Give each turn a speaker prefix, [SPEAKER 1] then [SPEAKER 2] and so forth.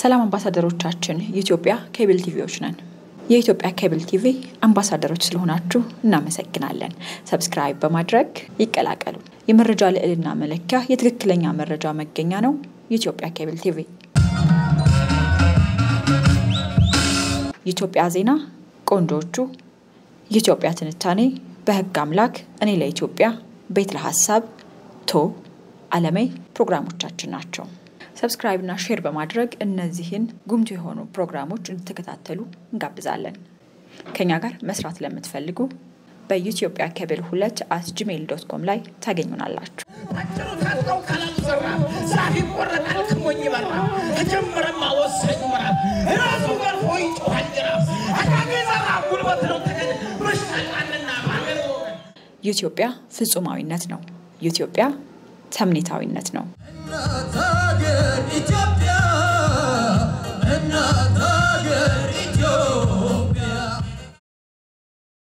[SPEAKER 1] ሰላም አምባሳደሮቻችን፣ የኢትዮጵያ ኬብል ቲቪዎች ነን። የኢትዮጵያ ኬብል ቲቪ አምባሳደሮች ስለሆናችሁ እናመሰግናለን። ሰብስክራይብ በማድረግ ይቀላቀሉ። የመረጃ ልዕልና መለኪያ፣ የትክክለኛ መረጃ መገኛ ነው የኢትዮጵያ ኬብል ቲቪ። የኢትዮጵያ ዜና፣ ቆንጆቹ፣ የኢትዮጵያ ትንታኔ፣ በህግ አምላክ፣ እኔ ለኢትዮጵያ፣ ቤት ለሀሳብ፣ ቶ አለሜ ፕሮግራሞቻችን ናቸው። ሰብስክራይብ እና ሼር በማድረግ እነዚህን ጉምቱ የሆኑ ፕሮግራሞች እንድትከታተሉ እንጋብዛለን። ከኛ ጋር መስራት ለምትፈልጉ በኢትዮጵያ ኬብል ሁለት አት ጂሜይል ዶት ኮም ላይ ታገኙናላችሁ።
[SPEAKER 2] አጭሩ ታጥቀው ካላሉ ዘራ ዛፍ ይቆረጣል ክሞኝ ይበራ ተጀመረማ ወሳኝ ምዕራፍ ራሱ ገርፎ ይጮሃል ጅራፍ አካጌ ዘራ ጉልበት ነው ተገን በሽታቃንና ማገር ወገን
[SPEAKER 1] ኢትዮጵያ ፍጹማዊነት ነው። ኢትዮጵያ ተምኔታዊነት ነው።
[SPEAKER 3] እናት